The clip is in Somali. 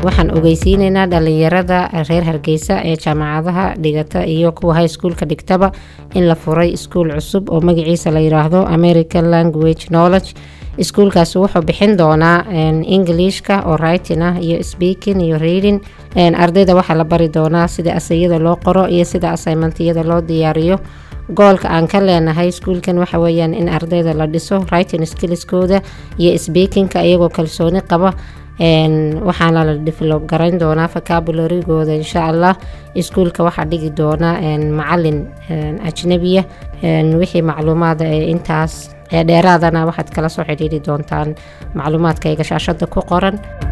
waxaan ogeysiineynaa dhalinyarada reer hargeysa ee jaamacadaha dhigata iyo kuwa high schoolka dhigtaba in la furay iskuul cusub oo magaciisa la yiraahdo american language knowledge iskuulkaasi wuxuu bixin doonaa englishka oo writing ah iyo speaking iyo reading ardayda waxaa la bari doonaa sida asayada loo qoro iyo sida assignmentiyada loo diyaariyo goolka aan ka leenahay iskuulkan waxa weyaan in ardayda la dhiso writing skillskooda iyo speakingka iyagoo kalsooni qaba waxaana la develop garayn doonaa vocabularygooda insha allah iskuulka waxaa dhigi doona macalin ajnabiya wixii macluumaada ee intaas ee dheeraadana waxaad kala soo xidhiiri doontaan macluumaadkayga shaashada ku qoran